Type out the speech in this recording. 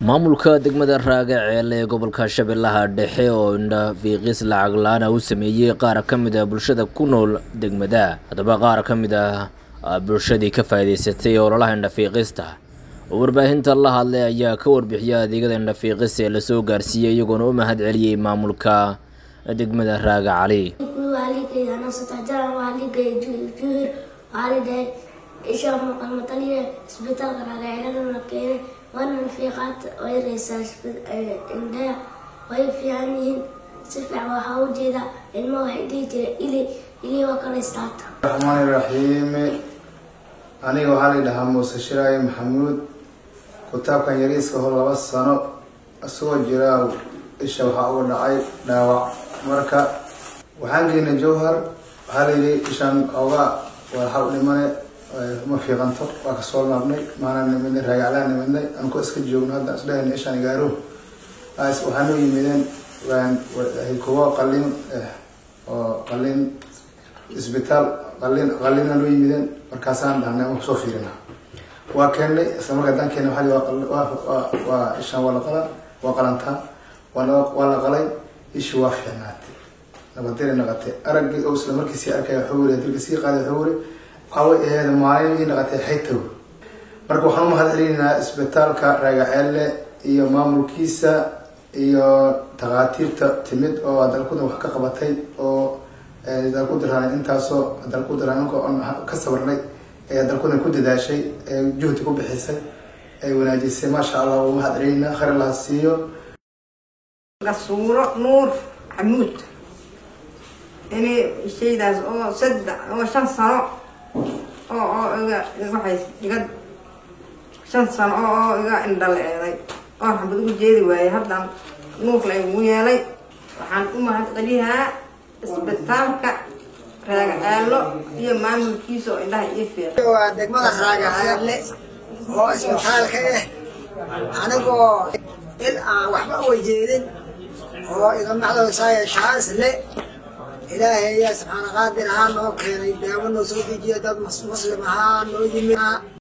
maamulka degmada raagaceel ee gobolka shabeellaha dhexe oo indhafiiqis lacag la-aan ah u sameeyey qaar ka mid ah bulshada ku nool degmada haddaba qaar ka mid ah bulshadii ka faa'iidaysatay ololaha indhafiiqista oo warbaahinta la hadlay ayaa ka warbixiyay adeegyada indhafiiqis ee lasoo gaarsiiyey iyagoona u mahad celiyey maamulka degmada raaga cali isha muuqan mataliya isbitaalka raagaceelana la keenay waana nafiiqaad way reysaa indhaha way fiican yihiin si fiican waxaa u jeeda ilmo waxay dhihi jira ili ili waa kala istaata raxmaani raxiimi aniga waxaa la dhahaa muuse shiraaye maxamuud kitaabkan yariiska hor laba sano isagoo jiraa isha waxaa uga dhacay dhaawac marka waxaan geynay jawhar waxaa la yidhi ishaan oogaa waxaa u dhimane ma fiiqanto waa kasoo laabnay maana nimidnay raagaclaan nimidnay anko iska joogno hadda isdhahayna ishaan igaaro waxaa noo yimideen kuwo qalin oo qalin isbitaal qalin qalina noo yimideen markaasaan dhahnay ama kusoo fiirina waa keennay isla markaa haddaan keena waa waa ishaan waa la qalaa waa qalantaa waa la qalay ishi waa fiicnaatay nabadiri naqatay araggii oo isla markiisii arkaya wuxuu weri dilka sii qaaday wuxuu weri waxaway aheed maalin ii naqatay xaytow marka waxaan u mahad celinaynaa isbitaalka raagaceelle iyo maamulkiisa iyo takhaatiirta timid oo dalkudan wax ka qabatay oo dalkudiraan intaasoo dalkudiraan ka sabarnay ee dalkudan ku dadaashay ee juhdi ku bixisay ay wanaajisay maasha allah u mahad celinaynaa khayr laha siiyo gasuuro nuur xamuud inay shaydaas oo saddex oo shan sano oo oo iga waxay iga shan sano oo oo iga indhaleeday oo xabad ugu jeedi waayay haddaan nuur la igu yeelay waxaan u mahad celiyaa isbitaalka raagaceelo iyo maamulkiisa oo indhaha ii fiiqay waa degmada raagaceelle oo isbitaalka ah anigoo il aan waxba uwajeedin oo iga macdoosaaya shaas le ilaahay ayaa subxaana qaadir ahaa noo keenay daawo noo soo dejiya dad muslim ahaa noo yimid